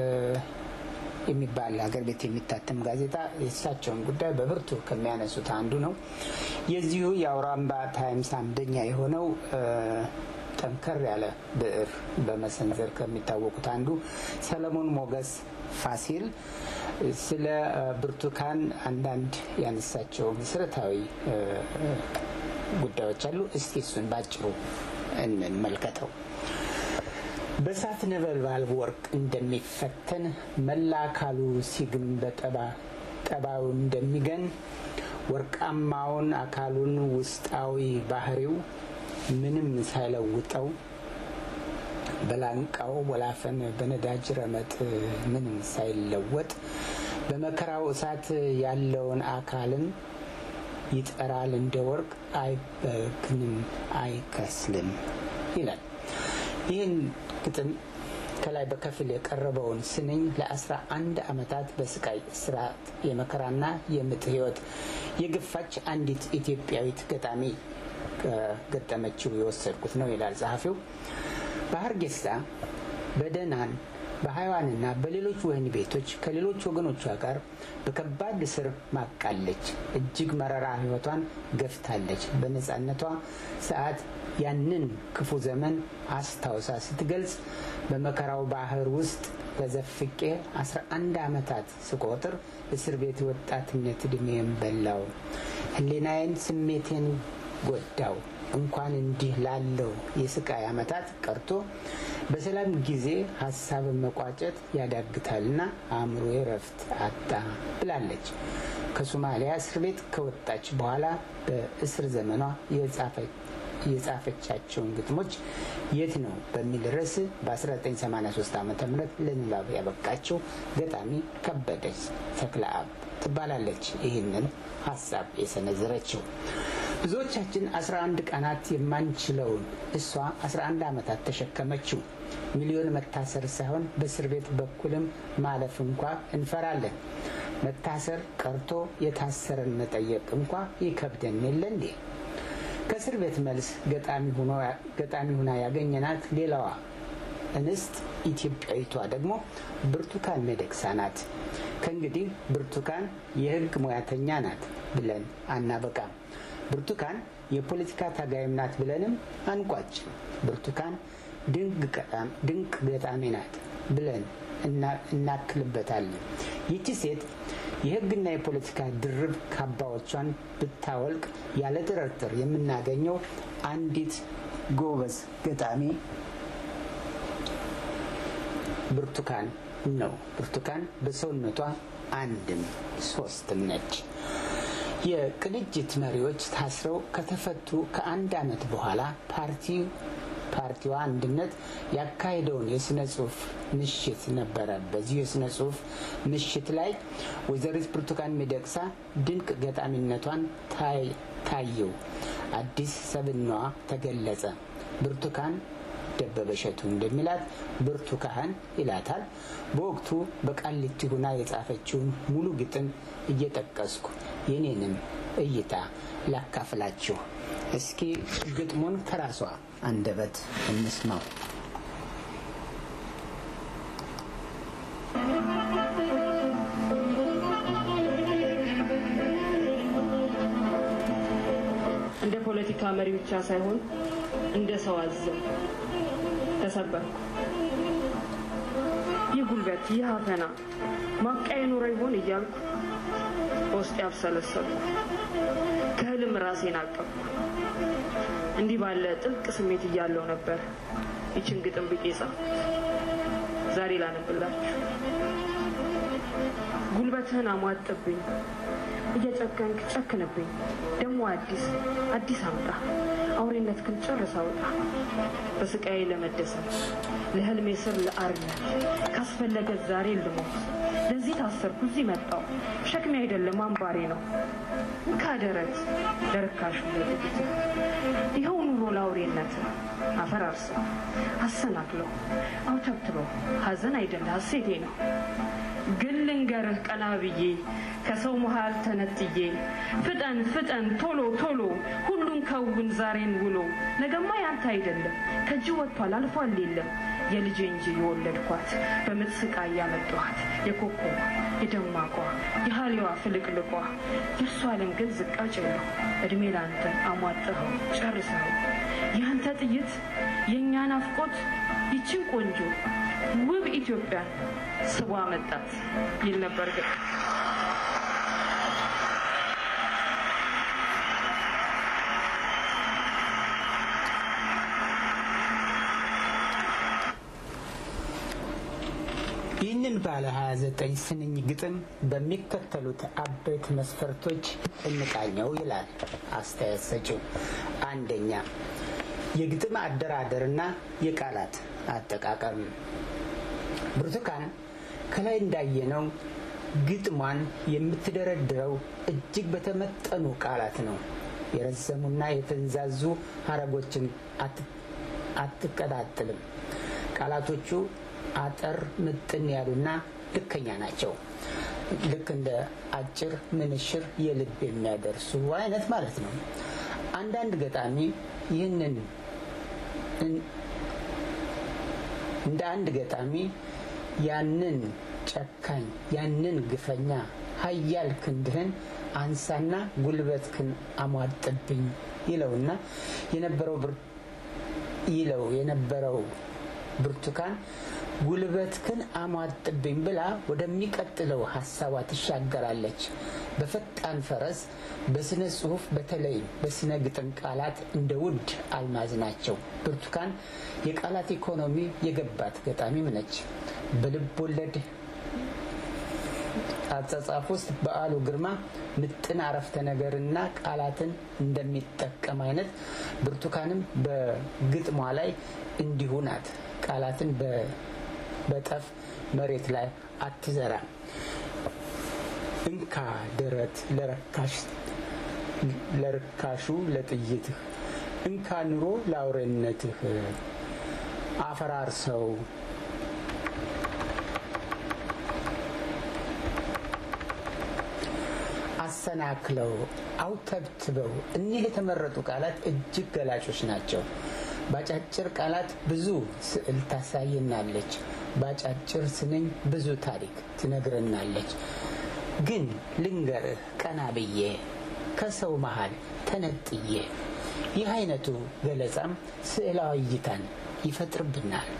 የሚባል ሀገር ቤት የሚታተም ጋዜጣ የእሳቸውን ጉዳይ በብርቱ ከሚያነሱት አንዱ ነው። የዚሁ የአውራምባ ታይምስ አንደኛ የሆነው ጠንከር ያለ ብዕር በመሰንዘር ከሚታወቁት አንዱ ሰለሞን ሞገስ ፋሲል ስለ ብርቱካን አንዳንድ ያነሳቸው መሰረታዊ ጉዳዮች አሉ። እስቲ እሱን ባጭሩ እንመልከተው። በእሳት ነበልባል ወርቅ እንደሚፈተን መላ አካሉ ሲግም በጠባዩ እንደሚገን ወርቃማውን አካሉን ውስጣዊ ባህሪው ምንም ሳይለውጠው በላንቃው ወላፈን በነዳጅ ረመጥ ምንም ሳይለወጥ በመከራው እሳት ያለውን አካልን ይጠራል እንደ ወርቅ አይበግንም አይከስልም ይላል። ይህን ግጥም ከላይ በከፊል የቀረበውን ስንኝ ለአስራ አንድ ዓመታት በስቃይ ስርዓት የመከራና የምጥ ህይወት የገፋች አንዲት ኢትዮጵያዊት ገጣሚ ገጠመችው የወሰድኩት ነው ይላል ጸሐፊው። በሀርጌሳ በደናን በሀይዋንና በሌሎች ወህኒ ቤቶች ከሌሎች ወገኖቿ ጋር በከባድ እስር ማቃለች። እጅግ መረራ ህይወቷን ገፍታለች። በነጻነቷ ሰዓት ያንን ክፉ ዘመን አስታውሳ ስትገልጽ በመከራው ባህር ውስጥ ተዘፍቄ አስራ አንድ ዓመታት ስቆጥር እስር ቤት ወጣትነት እድሜን በላው፣ ህሊናዬን ስሜቴን ጎዳው። እንኳን እንዲህ ላለው የስቃይ ዓመታት ቀርቶ በሰላም ጊዜ ሀሳብን መቋጨት ያዳግታልና አእምሮ ረፍት አጣ ብላለች። ከሶማሊያ እስር ቤት ከወጣች በኋላ በእስር ዘመኗ የጻፈቻቸውን ግጥሞች የት ነው በሚል ርዕስ በ1983 ዓ ም ለንባብ ያበቃቸው ገጣሚ ከበደች ተክለአብ ትባላለች። ይህንን ሀሳብ የሰነዘረችው ብዙዎቻችን 11 ቀናት የማንችለውን እሷ 11 ዓመታት ተሸከመችው። ሚሊዮን መታሰር ሳይሆን በእስር ቤት በኩልም ማለፍ እንኳ እንፈራለን። መታሰር ቀርቶ የታሰረን መጠየቅ እንኳ ይከብደን የለ እንዴ? ከእስር ቤት መልስ ገጣሚ ሁና ያገኘናት ሌላዋ እንስት ኢትዮጵያዊቷ ደግሞ ብርቱካን ሚደቅሳ ናት። ከእንግዲህ ብርቱካን የሕግ ሙያተኛ ናት ብለን አናበቃም። ብርቱካን የፖለቲካ ታጋይም ናት ብለንም አንቋጭም። ብርቱካን ድንቅ ገጣሚ ናት ብለን እናክልበታለን። ይቺ ሴት የህግና የፖለቲካ ድርብ ካባዎቿን ብታወልቅ ያለ ጥርጥር የምናገኘው አንዲት ጎበዝ ገጣሚ ብርቱካን ነው። ብርቱካን በሰውነቷ አንድም ሶስትም ነች። የቅንጅት መሪዎች ታስረው ከተፈቱ ከአንድ ዓመት በኋላ ፓርቲ ፓርቲዋ አንድነት ያካሄደውን የስነ ጽሁፍ ምሽት ነበረ። በዚሁ የስነ ጽሁፍ ምሽት ላይ ወይዘሪት ብርቱካን ሚደቅሳ ድንቅ ገጣሚነቷን ታየው፣ አዲስ ሰብናዋ ተገለጸ። ብርቱካን ደበበ እሸቱ እንደሚላት ብርቱካን ይላታል። በወቅቱ በቃሊቲ ሁና የጻፈችውን ሙሉ ግጥም እየጠቀስኩ የኔንም እይታ ላካፍላችሁ። እስኪ ግጥሙን ከራሷ አንደበት እንስማው። እንደ ፖለቲካ መሪ ብቻ ሳይሆን እንደ ሰው አዘን ተሰበርኩ። ይህ ጉልበት፣ ይህ አፈና ማብቂያ የኖረ ይሆን እያልኩ በውስጥ ያብሰለሰልኩ ከህልም ራሴን አቀፍኩ። እንዲህ ባለ ጥልቅ ስሜት እያለው ነበር ይችን ግጥም ብቄ ጻፍኩ። ዛሬ ላነብላችሁ። ጉልበትህን አሟጥብኝ እየጨከንክ ጨክንብኝ ደግሞ አዲስ አዲስ አምጣ አውሬነትህን ጨርስ አውጣ በስቃዬ ለመደሰት ለህልሜ ስር ለአርነት ካስፈለገ ዛሬ ልሞት ለዚህ ታሰርኩ እዚህ መጣው ሸክሜ አይደለም አምባሬ ነው ካደረት ለርካሹ ለጥቂት ይኸው ኑሮ ለአውሬነት አፈራርሰው አሰናክለው አውተብትበው ሀዘን አይደለ ሀሴቴ ነው ግን ልንገርህ ቀና ብዬ ከሰው መሃል ተነጥዬ ፍጠን ፍጠን ቶሎ ቶሎ ሁሉን ከውን ዛሬን ውሎ ነገማ ያንተ አይደለም ከእጅ ወጥቷል አልፏል የለም የልጄ እንጂ የወለድኳት በምጥ ስቃይ ያመጣኋት የኮኮቧ የደማቋ የሀሊዋ ፍልቅልቋ የእርሷ ዓለም ግን ዝቃጭ የለው እድሜ ለአንተ አሟጥኸው ጨርሰኸው የአንተ ጥይት የእኛ ናፍቆት ይችን ቆንጆ ውብ ኢትዮጵያን ስቧ መጣት ይል ነበር ግን ይህንን ባለ 29 ስንኝ ግጥም በሚከተሉት አበይት መስፈርቶች እንቃኘው ይላል አስተያየት ሰጪው። አንደኛ የግጥም አደራደርና የቃላት አጠቃቀም። ብርቱካን ከላይ እንዳየነው ግጥሟን የምትደረድረው እጅግ በተመጠኑ ቃላት ነው። የረዘሙና የተንዛዙ ሀረጎችን አትቀጣጥልም። ቃላቶቹ አጠር ምጥን ያሉና ልከኛ ናቸው። ልክ እንደ አጭር ምንሽር የልብ የሚያደርሱ አይነት ማለት ነው። አንዳንድ ገጣሚ ይህንን እንደ አንድ ገጣሚ ያንን ጨካኝ ያንን ግፈኛ ሀያል ክንድህን አንሳና ጉልበትክን አሟጥብኝ ይለውና የነበረው ይለው የነበረው ብርቱካን ጉልበትክን አሟጥብኝ ብላ ወደሚቀጥለው ሀሳቧ ትሻገራለች። በፈጣን ፈረስ በስነ ጽሁፍ በተለይ በስነ ግጥም ቃላት እንደ ውድ አልማዝ ናቸው። ብርቱካን የቃላት ኢኮኖሚ የገባት ገጣሚም ነች። በልብ ወለድ አጻጻፍ ውስጥ በዓሉ ግርማ ምጥን አረፍተ ነገርና ቃላትን እንደሚጠቀም አይነት ብርቱካንም በግጥሟ ላይ እንዲሁ ናት። ቃላትን በጠፍ መሬት ላይ አትዘራም። እንካ ደረት ለርካሹ ለጥይትህ፣ እንካ ኑሮ ለአውሬነትህ፣ አፈራርሰው አሰናክለው አውተብትበው እኒህ የተመረጡ ቃላት እጅግ ገላጮች ናቸው። በአጫጭር ቃላት ብዙ ስዕል ታሳየናለች። በአጫጭር ስንኝ ብዙ ታሪክ ትነግረናለች። ግን ልንገርህ ቀና ብዬ ከሰው መሃል ተነጥዬ ይህ አይነቱ ገለጻም ስዕላዊ እይታን ይፈጥርብናል።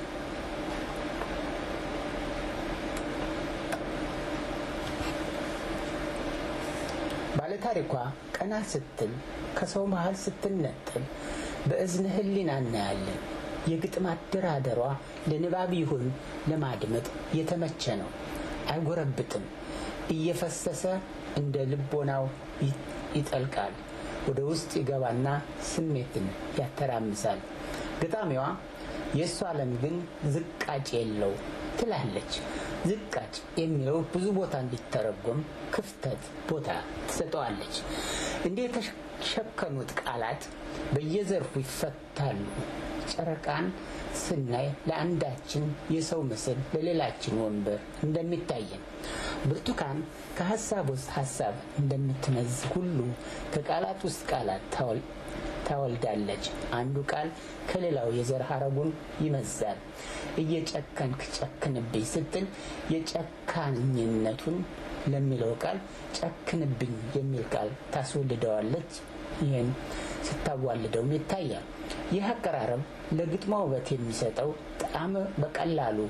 ባለታሪኳ ቀና ስትል ከሰው መሃል ስትነጠል በእዝነ ህሊና እናያለን። የግጥም አደራደሯ ለንባብ ይሁን ለማድመጥ የተመቸ ነው። አይጎረብጥም። እየፈሰሰ እንደ ልቦናው ይጠልቃል። ወደ ውስጥ ይገባና ስሜትን ያተራምሳል። ገጣሚዋ የእሱ ዓለም ግን ዝቃጭ የለው ትላለች። ዝቃጭ የሚለው ብዙ ቦታ እንዲተረጎም ክፍተት ቦታ ትሰጠዋለች። እንዲህ የተሸከኑት ቃላት በየዘርፉ ይፈታሉ። ጨረቃን ስናይ ለአንዳችን የሰው ምስል ለሌላችን ወንበር እንደሚታየን፣ ብርቱካን ከሀሳብ ውስጥ ሀሳብ እንደምትነዝ ሁሉ ከቃላት ውስጥ ቃላት ታወልዳለች። አንዱ ቃል ከሌላው የዘር ሀረጉን ይመዛል። እየጨከንክ ጨክንብኝ ስትል የጨካኝነቱን ለሚለው ቃል ጨክንብኝ የሚል ቃል ታስወልደዋለች። ይህን ስታዋልደውም ይታያል። ይህ አቀራረብ ለግጥሟ ውበት የሚሰጠው ጣዕም በቀላሉ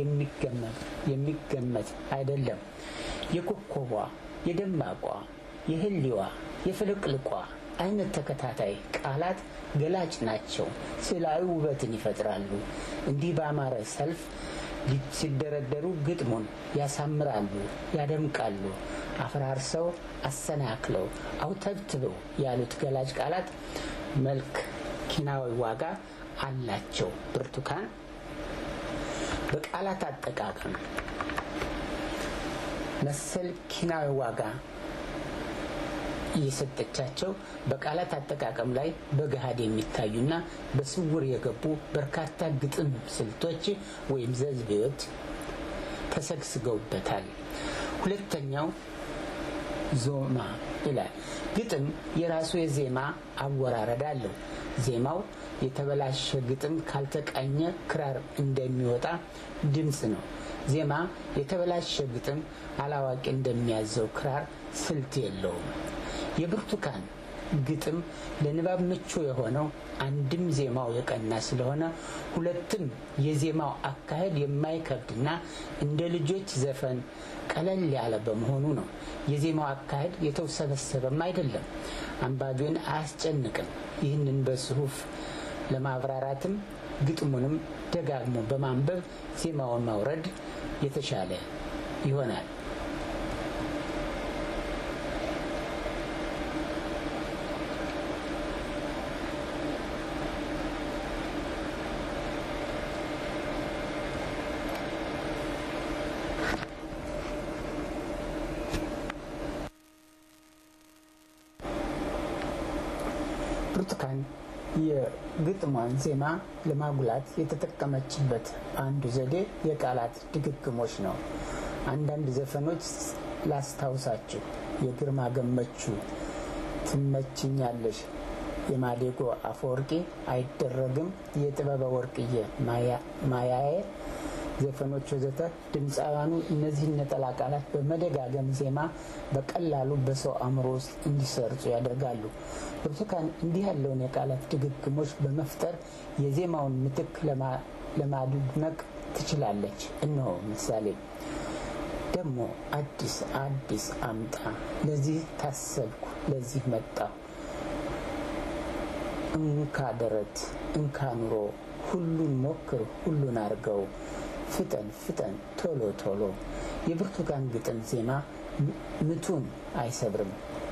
የሚገመት አይደለም። የኮከቧ፣ የደማቋ፣ የህሊዋ፣ የፍልቅልቋ አይነት ተከታታይ ቃላት ገላጭ ናቸው። ስዕላዊ ውበትን ይፈጥራሉ። እንዲህ በአማረ ሰልፍ ሲደረደሩ ግጥሙን ያሳምራሉ፣ ያደምቃሉ። አፈራርሰው፣ አሰናክለው፣ አውተብትበው ያሉት ገላጭ ቃላት መልክ፣ ኪናዊ ዋጋ አላቸው። ብርቱካን በቃላት አጠቃቀም መሰል ኪናዊ ዋጋ እየሰጠቻቸው በቃላት አጠቃቀም ላይ በገሃድ የሚታዩና በስውር የገቡ በርካታ ግጥም ስልቶች ወይም ዘዝቤዎች ተሰግስገውበታል። ሁለተኛው ዞማ ይላል። ግጥም የራሱ የዜማ አወራረድ አለው። ዜማው የተበላሸ ግጥም ካልተቃኘ ክራር እንደሚወጣ ድምፅ ነው። ዜማ የተበላሸ ግጥም አላዋቂ እንደሚያዘው ክራር ስልት የለውም። የብርቱካን ግጥም ለንባብ ምቹ የሆነው አንድም ዜማው የቀና ስለሆነ፣ ሁለትም የዜማው አካሄድ የማይከብድና እንደ ልጆች ዘፈን ቀለል ያለ በመሆኑ ነው። የዜማው አካሄድ የተውሰበሰበም አይደለም፣ አንባቢውን አያስጨንቅም። ይህንን በጽሁፍ ለማብራራትም ግጥሙንም ደጋግሞ በማንበብ ዜማውን ማውረድ የተሻለ ይሆናል። ብርቱካን የግጥሟን ዜማ ለማጉላት የተጠቀመችበት አንዱ ዘዴ የቃላት ድግግሞች ነው። አንዳንድ ዘፈኖች ላስታውሳችሁ። የግርማ ገመቹ ትመችኛለሽ፣ የማዴጎ አፈወርቂ አይደረግም፣ የጥበበ ወርቅዬ ማያዬ ዘፈኖች ወዘተ ድምፃውያኑ እነዚህን ነጠላ ቃላት በመደጋገም ዜማ በቀላሉ በሰው አእምሮ ውስጥ እንዲሰርጹ ያደርጋሉ። ብርቱካን እንዲህ ያለውን የቃላት ድግግሞች በመፍጠር የዜማውን ምትክ ለማድነቅ ትችላለች። እነሆ ምሳሌ ደግሞ አዲስ አዲስ አምጣ፣ ለዚህ ታሰብኩ፣ ለዚህ መጣሁ፣ እንካ ደረት፣ እንካ ኑሮ፣ ሁሉን ሞክር፣ ሁሉን አርገው ፍጠን ፍጠን ቶሎ ቶሎ። የብርቱካን ግጥም ዜማ ምቱን አይሰብርም፣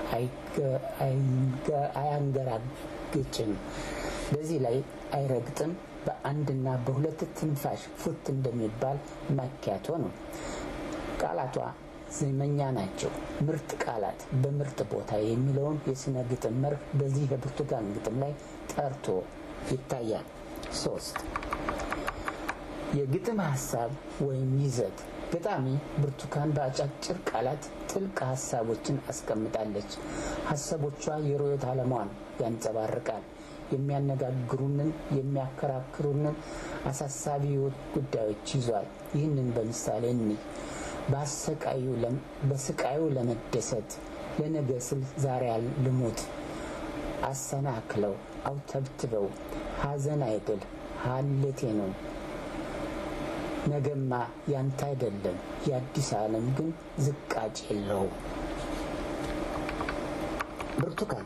አያንገራግጭም፣ በዚህ ላይ አይረግጥም። በአንድና በሁለት ትንፋሽ ፉት እንደሚባል ማኪያቶ ነው። ቃላቷ ዜመኛ ናቸው። ምርጥ ቃላት በምርጥ ቦታ የሚለውን የስነ ግጥም መርህ በዚህ የብርቱካን ግጥም ላይ ጠርቶ ይታያል። ሶስት የግጥም ሀሳብ ወይም ይዘት ገጣሚ ብርቱካን በአጫጭር ቃላት ጥልቅ ሀሳቦችን አስቀምጣለች። ሀሳቦቿ የርዕዮተ ዓለሟን ያንጸባርቃል። የሚያነጋግሩንን፣ የሚያከራክሩንን አሳሳቢ ሕይወት ጉዳዮች ይዟል። ይህንን በምሳሌ እንይ። በስቃዩ ለመደሰት ለነገ ስል ዛሬ ልሙት፣ አሰናክለው አውተብትበው ሀዘን አይደል ሀሌቴ ነው ነገማ ያንተ አይደለም የአዲስ ዓለም ግን ዝቃጭ የለው። ብርቱካን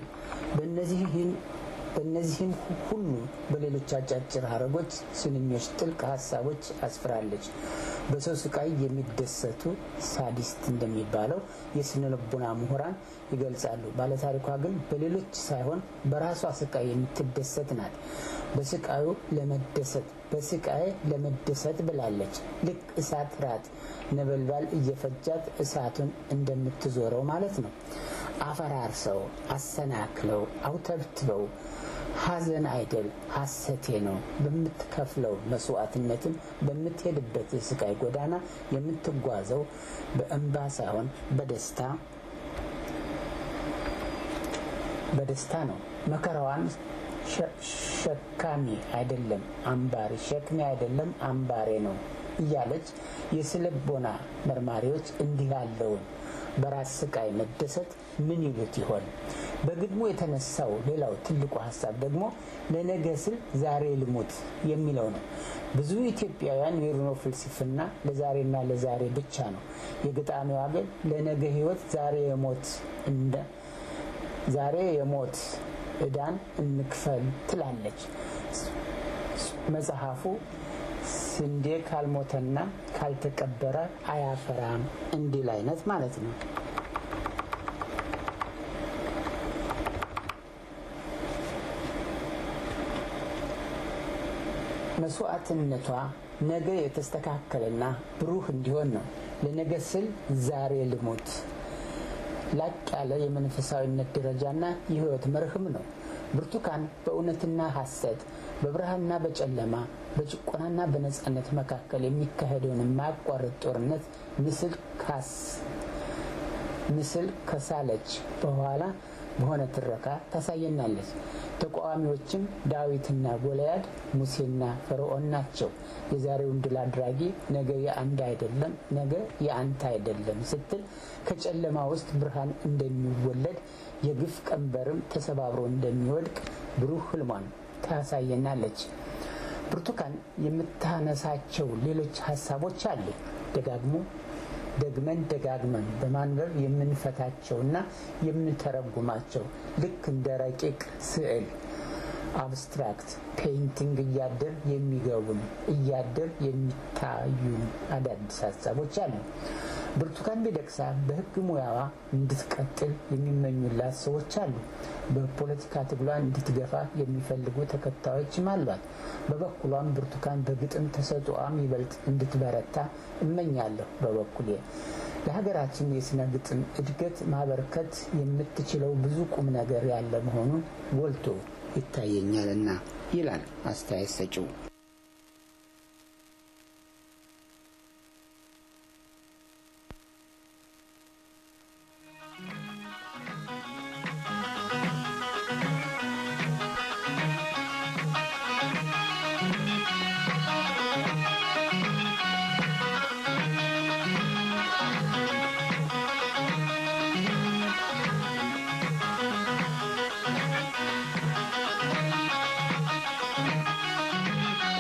በእነዚህም ሁሉ በሌሎች አጫጭር ሀረጎች፣ ስንኞች ጥልቅ ሀሳቦች አስፍራለች። በሰው ስቃይ የሚደሰቱ ሳዲስት እንደሚባለው የስነ ልቡና ምሁራን ይገልጻሉ። ባለታሪኳ ግን በሌሎች ሳይሆን በራሷ ስቃይ የምትደሰት ናት። በስቃዩ ለመደሰት በስቃይ ለመደሰት ብላለች። ልክ እሳት ራት ነበልባል እየፈጃት እሳቱን እንደምትዞረው ማለት ነው። አፈራርሰው፣ አሰናክለው፣ አውተብትበው ሀዘን አይደል ሀሰቴ ነው። በምትከፍለው መስዋዕትነትም በምትሄድበት የስቃይ ጎዳና የምትጓዘው በእንባ ሳይሆን በደስታ በደስታ ነው። መከራዋን ሸካሚ አይደለም አምባሪ፣ ሸክሜ አይደለም አምባሬ ነው እያለች የስልቦና መርማሪዎች እንዲህ ያለውን በራስ ስቃይ መደሰት ምን ይሉት ይሆን? በግጥሙ የተነሳው ሌላው ትልቁ ሀሳብ ደግሞ ለነገ ስል ዛሬ ልሙት የሚለው ነው። ብዙ ኢትዮጵያውያን የኑሮ ፍልስፍና ለዛሬና ለዛሬ ብቻ ነው። የገጣሚዋ ግን ለነገ ሕይወት ዛሬ የሞት እንደ ዛሬ የሞት ዕዳን እንክፈል ትላለች። መጽሐፉ ስንዴ ካልሞተና ካልተቀበረ አያፈራም እንዲል አይነት ማለት ነው። መስዋዕትነቷ ነገ የተስተካከለና ብሩህ እንዲሆን ነው። ለነገ ስል ዛሬ ልሞት ላቅ ያለ የመንፈሳዊነት ደረጃና የህይወት መርህም ነው። ብርቱካን በእውነትና ሐሰት፣ በብርሃንና በጨለማ፣ በጭቆናና በነጻነት መካከል የሚካሄደውን የማያቋርጥ ጦርነት ምስል ካስ ምስል ከሳለች በኋላ በሆነ ትረካ ታሳየናለች። ተቃዋሚዎችም ዳዊትና ጎልያድ፣ ሙሴና ፈርዖን ናቸው። የዛሬውን ድል አድራጊ ነገ የአንድ አይደለም፣ ነገ የአንተ አይደለም ስትል ከጨለማ ውስጥ ብርሃን እንደሚወለድ የግፍ ቀንበርም ተሰባብሮ እንደሚወድቅ ብሩህ ህልሟን ታሳየናለች። ብርቱካን የምታነሳቸው ሌሎች ሀሳቦች አሉ። ደጋግሞ ደግመን ደጋግመን በማንበብ የምንፈታቸውና የምንተረጉማቸው ልክ እንደ ረቂቅ ስዕል አብስትራክት ፔይንቲንግ እያደር የሚገቡን እያደር የሚታዩን አዳዲስ ሀሳቦች አሉ። ብርቱካን ሚደቅሳ በሕግ ሙያዋ እንድትቀጥል የሚመኙላት ሰዎች አሉ። በፖለቲካ ትግሏን እንድትገፋ የሚፈልጉ ተከታዮችም አሏት። በበኩሏም ብርቱካን በግጥም ተሰጥኦዋም ይበልጥ እንድትበረታ እመኛለሁ። በበኩሌ ለሀገራችን የስነ ግጥም እድገት ማበርከት የምትችለው ብዙ ቁም ነገር ያለ መሆኑን ጎልቶ ይታየኛልና ይላል አስተያየት ሰጪው። Thank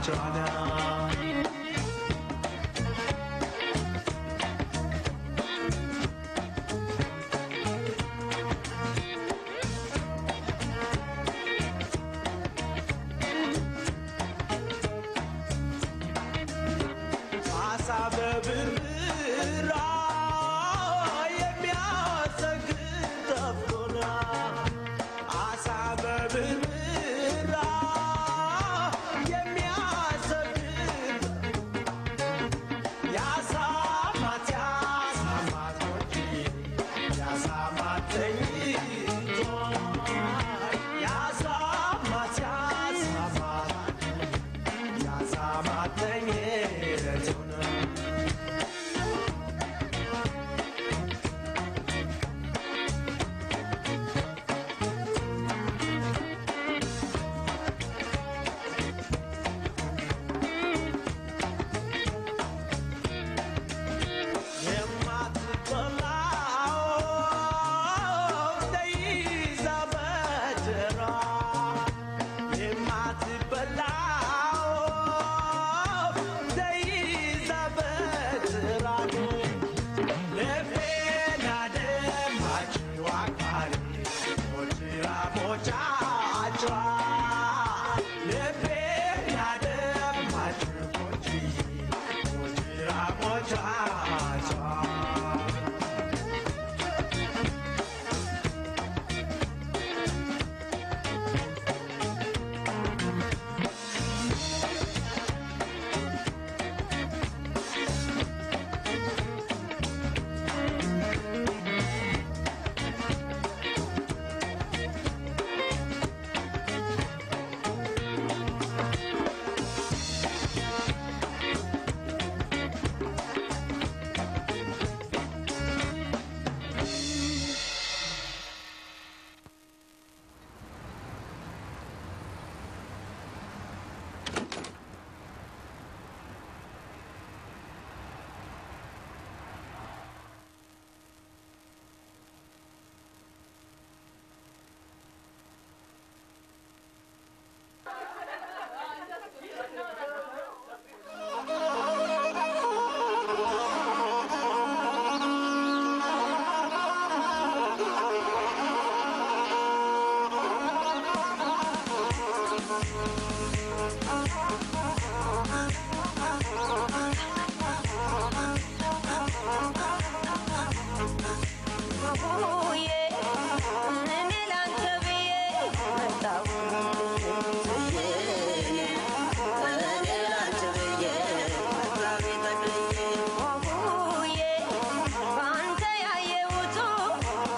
አሳ በብርብራ የሚያሰግድ ጠፍቶና አሳ በብርብራ የሚያሰግድ ያሳማት ያሳማት ሞጂ ያሳማት ተኝቶ ያሳማት ያሳማት ያሳማት ተኝቶ ነው የማትበላው ተይዛ በጀራ የማትበላው ተይዛ በጀራ ልቤን ያደማችው አክባሪ ሞችራ ሞጫጫ ልቤን ያደማችው ሞች ሞችራ ሞጫጫ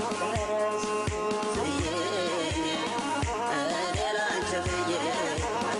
Yeah.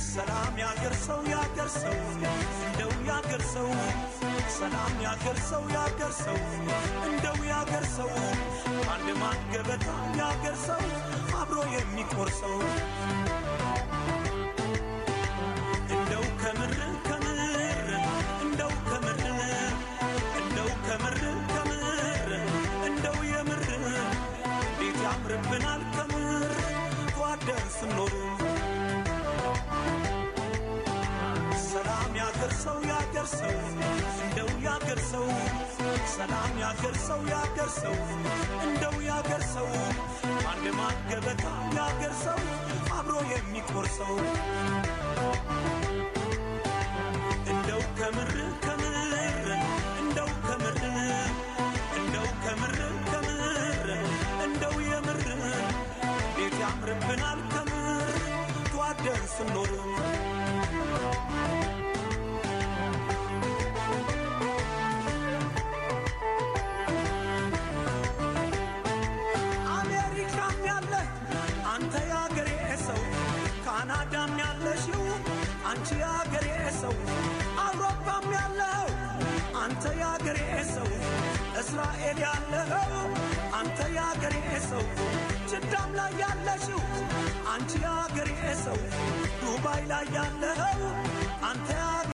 ሰላም ያገር ሰው ያገር ሰው እንደው ያገር ሰው ሰላም ያገር ሰው ያገር ሰው እንደው ያገር ሰው አንድ ማን ገበታ ያገር ሰው አብሮ የሚቆርሰው እንደው ከምር ከምር እንደው ከምር እንደው ከምር ከምር እንደው የምር እንዴት ያምርብናል ከምር ተዋደን ስንኖር ሰላም ያገር ሰው ያገር ሰው እንደው ያገር ሰው ሰላም ያገር ሰው ያገር ሰው እንደው ያገር ሰው አንድ ማን ገበታ ያገር ሰው አብሮ የሚቆርሰው እንደው ከምር ከምር እንደው ከምር እንደው ከምር ከምር እንደው የምር እንዴት ያምርብናል ከምር ተዋደን ስንኖር አሜሪካም ያለ አንተ የአገሬ ሰው፣ ካናዳም ያለሽው አንቺ የአገሬ ሰው፣ አውሮፓም ያለው አንተ የአገሬ ሰው፣ እስራኤል ያለው አንተ የአገሬ ሰው፣ ጅዳም ላይ ያለሽው አንቺ የአገሬ ሰው፣ ዱባይ ላይ ያለው አንተ